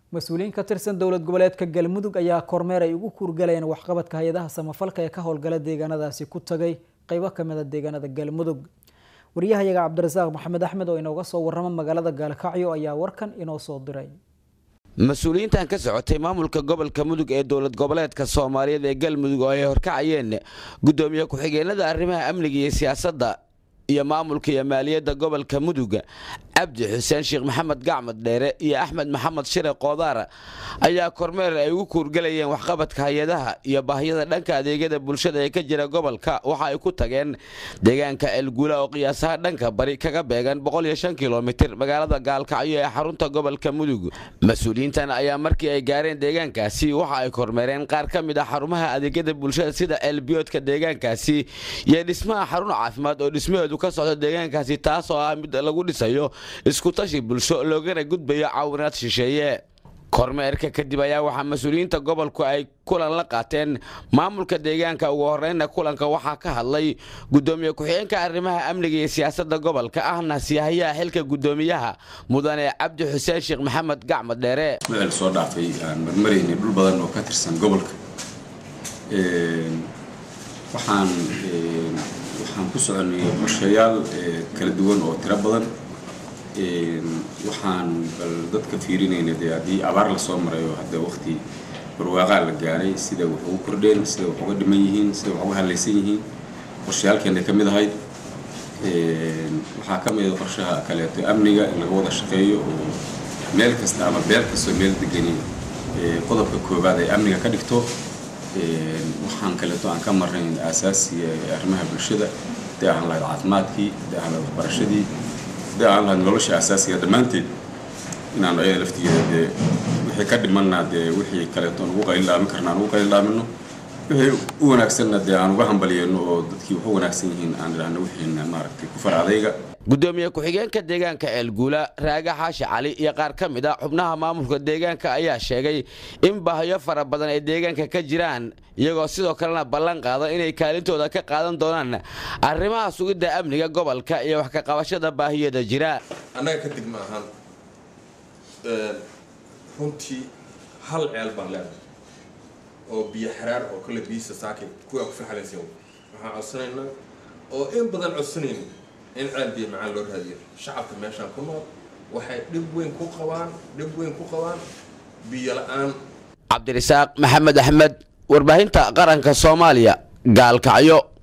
mas-uuliyiin ka tirsan dowlad goboleedka galmudug ayaa kormeer ay ugu kuurgalayeen waxqabadka hay-adaha samafalka ee ka howlgala deegaanadaasi ku tagay qeybo kamid a deegaanada galmudug waryahayaga cabdirasaaq maxamed axmed oo inooga soo warrama magaalada gaalkacyo ayaa warkan inoo soo diray mas-uuliyiintan ka socotay maamulka gobolka mudug ee dowlad goboleedka soomaaliyeed ee galmudug oo ay horkacayeen gudoomiye ku-xigeenada arrimaha amniga iyo siyaasadda iyo maamulka iyo maaliyadda gobolka mudug cabdi xuseen sheekh maxamed gacmad dheere iyo axmed maxamed shire koodaar ayaa kormeer ay ugu kuurgalayeen waxqabadka hay-adaha iyo baahiyada dhanka adeegyada bulshada ee ka jira gobolka waxa ay ku tageen deegaanka elguula oo qiyaasaha dhanka bari kaga beegan kilomitir magaalada gaalkacyo ee xarunta gobolka mudug mas-uuliyiintan ayaa markii ay gaareen deegaankaasi waxa ay kormeereen qaar ka mid ah xarumaha adeegyada bulshada sida elbiyoodka deegaankaasi iyo dhismaha xarun caafimaad oo dhismaheedu ka socda deegaankaasi taas oo ah mid lagu dhisayo iskutashi bulsho loogana gudbayo caawinaad shisheeye kormeerka kadib ayaa waxaa mas-uuliyiinta gobolku ay kulan la qaateen maamulka deegaanka ugu horreynna kulanka waxaa ka hadlay gudoomiye ku-xigeenka arrimaha amniga iyo siyaasadda gobolka ahna siyahayaha xilka gudoomiyaha mudane cabdi xuseen sheekh maxamed gacmad dheere meel soo dhaafay aan marmaraynay dhul badan oo ka tirsan gobolka waxaan waxaan ku soconay qorshayaal kala duwan oo tiro badan waxaan bal dadka fiirinayna dee haddii abaar la soo marayo hadda waqti barwaaqaa la gaaray sida wax ugu kordheen sida wax uga dhiman yihiin sida wax uga hadlaysan yihiin qorshayaalkeena ka mid ahayd waxaa ka mid ah qorshaha kaleeto amniga in laga wada shaqeeyo oo meel kasta ama beel kastoo meel degani qodobka koowaad ay amniga ka dhigto waxaan kaleeto aan ka marnayn aasaasiga arrimaha bulshada hadii aan lahayd caafimaadkii hadii aan lahayd waxbarashadii hadii aan lahayd nolosha asaasiga dhammaanteed inaan ayada laftigeeda dee wixii ka dhimanna dee wixii kaleeto aan ugu qaylilaami karna aan ugu qaylilaamino wixii u wanaagsanna dee aan uga hambalyeeno oo dadkii wax u wanaagsan yihiin aan idhaahno wixiina maaragtay ku far adayga gudoomiye ku-xigeenka deegaanka ceelguula raaga xaashi cali iyo qaar ka mid a xubnaha maamulka deegaanka ayaa sheegay in baahiyo fara badan ay deegaanka ka jiraan iyagoo sidoo kalena ballan qaada inay kaalintooda ka qaadan doonaan arrimaha sugidda amniga gobolka iyo wax ka qabashada baahiyada jira annaga ka degma ahaan runtii hal ceel baan leenahay oo biyo xaraar oo kale biisa saakin kuwaa ku faxalaysan waxaan codsanaynaa oo in badan codsanayna in ceel biyo macaan loo raadiyo shacabka meeshaan ku nool waxay dhib weyn ku qabaan dhib weyn ku qabaan biyo la-aan cabdirasaaq maxamed axmed warbaahinta qaranka soomaaliya gaalkacyo